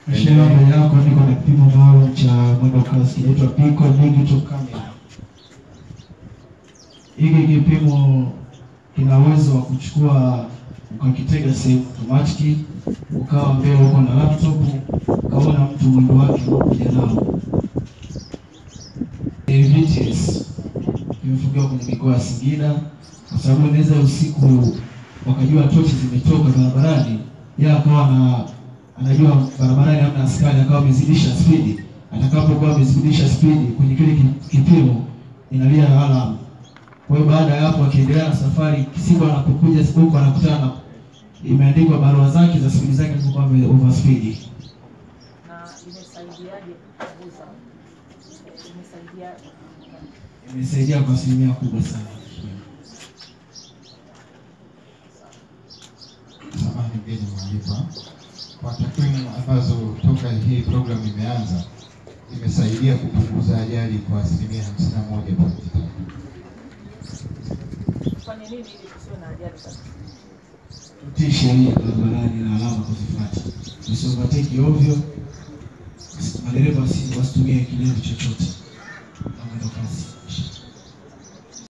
Mheshimiwa, mbele yako niko na kipimo maalum cha mwendo kasi kinaitwa Pico Digital Camera. Hiki kipimo kina uwezo wa kuchukua ukakitega sehemu automatic, ukawa mbele uko na laptop, ukaona mtu mwendo wake unaokuja nao. Ni VTS kimefungiwa kwenye mikoa ya Singida, kwa sababu inaweza usiku wakajua tochi zimetoka barabarani, yeye akawa na anajua barabarani hamna askari, akawa amezidisha spidi. Atakapokuwa amezidisha spidi kwenye kile ki- kipimo inalia alarm. Kwa hiyo baada ya hapo akiendelea na safari, siku anapokuja huko anakutana na imeandikwa barua zake za spidi zake alizokuwa ame overspeed. na imesaidiaje kupunguza? Imesaidiaje? Imesaidia kwa asilimia kubwa sana. Samahani mgeni mwalikwa, kwa takwimu ambazo toka hii programu imeanza imesaidia kupunguza ajali kwa asilimia hamsini na moja pointi tatu. Fanye nini ili tusiwe na ajali sasa? Tutii sheria barabarani na alama kuzifuata, usiovateki ovyo, madereva wasi- wasitumie kilevi chochote na mwendo kasi.